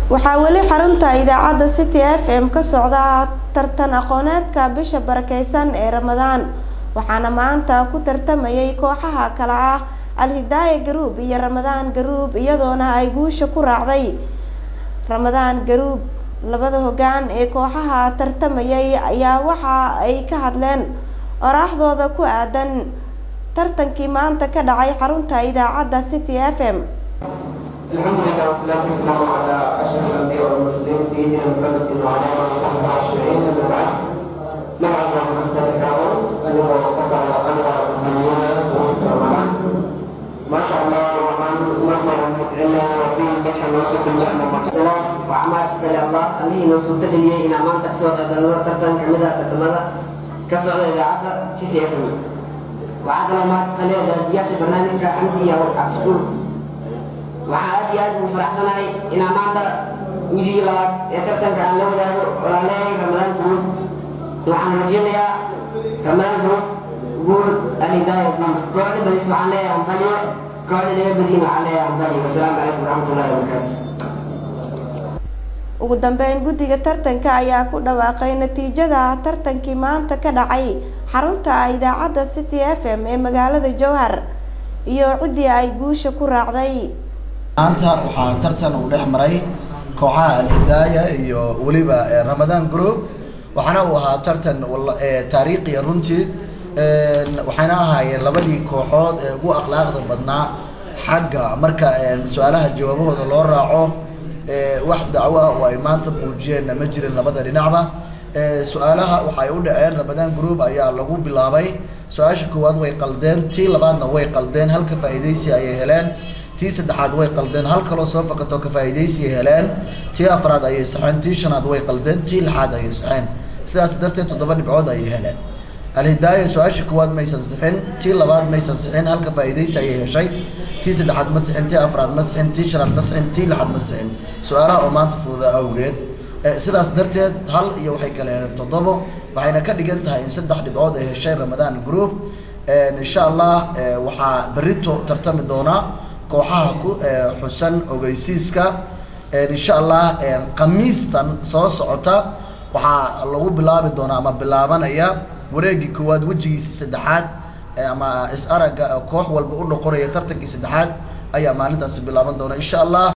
waxaa weli xarunta idaacadda city f m ka socda tartan aqooneedka bisha barakeysan ee ramadaan waxaana maanta ku tartamayay kooxaha kale ah alhidaaya garuub iyo ramadaan garuub iyadoona ay guusha ku raacday ramadaan garuub labada hoggaan ee kooxaha tartamayay ayaa waxa ay ka hadleen oraaxdooda ku aadan tartankii maanta ka dhacay xarunta idaacadda city f m الحمد لله والصلاة والسلام على أشرف الأنبياء والمرسلين سيدنا محمد وعلى آله وصحبه أجمعين أما بعد نحن من سنتكلم أنه قصر أنواع المؤمنين رمضان ما شاء الله الرحمن مهما نتعلم وفيه بشر نوصف النعمة salaam waxaa mahad iskale allah allihii noo suurta geliyey inaan maanta kasoo qaybgalno tartan kamid ah tartamada ka socda idaacadda city f m waxaa kaloo mahad iskale daadiyaasha barnaamijka xamdi iyo cabsikuul waxaa aad iyo aad ugu faraxsanahay inaan maanta wejigii labaad ee tartanka aan la wadaago walaaleehay ramadaan guruub waxaan rajeynayaa ramadaan guruub guul alidaaya guul kooxda badis waxaan leeyahay hambaliyo kooxda dhiga badiin waxaan leeyahay hambaliyo wasalaamu calaykum waraxmatullahi wabarakaatu ugu dambeyn guddiga tartanka ayaa ku dhawaaqay natiijada tartankii maanta ka dhacay xarunta idaacadda city f m ee magaalada jowhar iyo ciddii ay guusha ku raacday maanta waxaa tartan uu dhex maray kooxaha alhidaaya iyo weliba ramadaan group waxaana uu ahaa tartan taariikhiya runtii waxayna ahaayeen labadii kooxood ee ugu akhlaaqda badnaa xagga marka su-aalaha jawaabahooda loo raaco wax dacwo ah oo ay maanta muujiyeenna ma jirin labada dhinacba su-aalaha waxay u dhaceen ramadaan group ayaa lagu bilaabay su-aasha koowaad way qaldeen tii labaadna way qaldeen halka faa'iidaysi ayay heleen tii saddexaad way qaldeen hal kaloo soo fakato ka faa'iidaysi heleen tii afraad ayay saxeen tii shanaad way qaldeen tii lixaad ayay saxeen sidaas darteed toddoba dhibcood ayay heleen alhidaaya su-aasha koowaad maysan sixin tii labaad maysan sixin halka faa'iidaysi ayay heshay tii saddexaad ma sixin tii afraad ma sixin tii shanaad ma sixin tii lixaad ma sixin su-aalaha oo maanta fududa awgeed sidaas darteed hal iyo waxay kale heleen toddobo waxayna ka dhigan tahay in saddex dhibcood ay heshay ramadaan group insha allah waxaa berito tartami doona kooxaha ku xusan ogeysiiska insha allah khamiistan soo socota waxaa lagu bilaabi doonaa ama bilaabanaya wareegii koowaad wejigiisa saddexaad ama is aragga koox walba u noqonaya tartankii saddexaad ayaa maalintaasi bilaaban doona insha allah